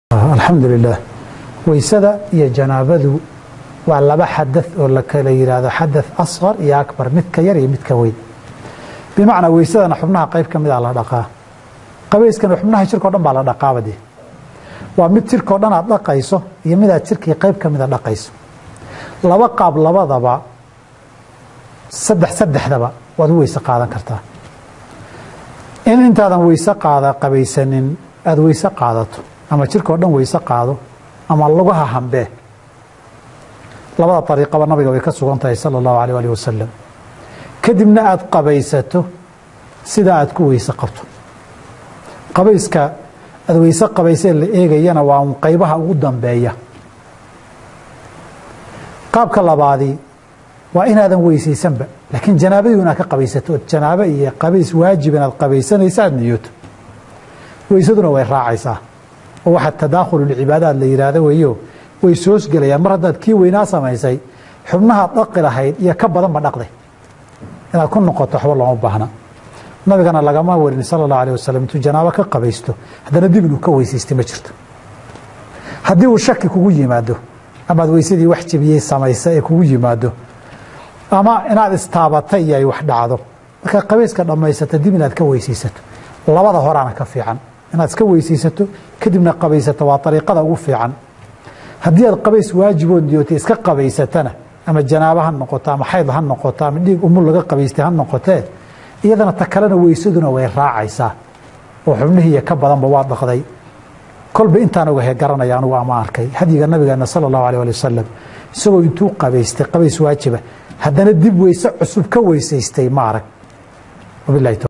alxamdu lilah weysada iyo janaabadu waa laba xada oo la kala yidhaahdo xada asqar iyo akbar midka yar iyo midka weyn bimacnaa weysadana xubnaha qayb ka mida la dhaqaa qabayskana xubnaha jirkao dhan baa la dhaqaabade waa mid jirkao dhan aad dhaqayso iyo midaad jirkii qayb ka mida dhaqayso laba qaab labadaba saddex saddexdaba waad u weyse qaadan kartaa in intaadan weyse qaada qabaysanin aada weyse qaadato ama jirkao dhan weyse qaado ama lugaha hambee labada ariiqaba nabiga way ka sugan tahay sala allahu alيh alih wasalam kadibna aada qabaysato sidaa aad ku weyse qabto qabayska aada weyse qabaysee la eegayana waa un qaybaha ugu dambeeya qaabka labaadii waa inaadan weysaysanba laakiin janaabadii inaad ka qabaysato ood janaabo iyo qabays waajib inaad qabaysanaysa aada niyooto weysaduna way raacaysaa oo waxaa tadaakhululcibaadaad la yidhaahdo weeyo way soosgelayaan mar haddaad kii weynaa samaysay xubnahaad dhaqi lahayd iyo ka badanba dhaqday inaad ku noqoto waxba looma baahna nabigana lagama warin sala allahu alih wasalam intuu janaabo ka qabaysto haddana dib inuu ka weysaystay ma jirto haddii uu shaki kugu yimaado amaad weysadii wax jebiyey samaysa ee kugu yimaado ama inaad istaabatay iyo ay wax dhacdo markaad qabayska dhammaysato dib inaad ka weysaysato labada horaana ka fiican inaad iska weysaysato kadibna qabaysato waa ariiqada ugu fiican haddii aad qabays waajiboo niyootay iska qabaysatana ama janaabo ha noqoto ama xayd ha noqoto ama dhiig umul laga qabaystay ha noqotee iyadana ta kalena weysaduna way raacaysaa oo xubnihiiyo ka badanba waa dhaqday kolba intaan ogahe garanaya anugu ama arkay hadyiga nabigeena sala allahu alih ali wasalam isagoo intuu qabaystay qabays waajiba haddana dib weyse cusub ka weysaystay ma arag wabilahi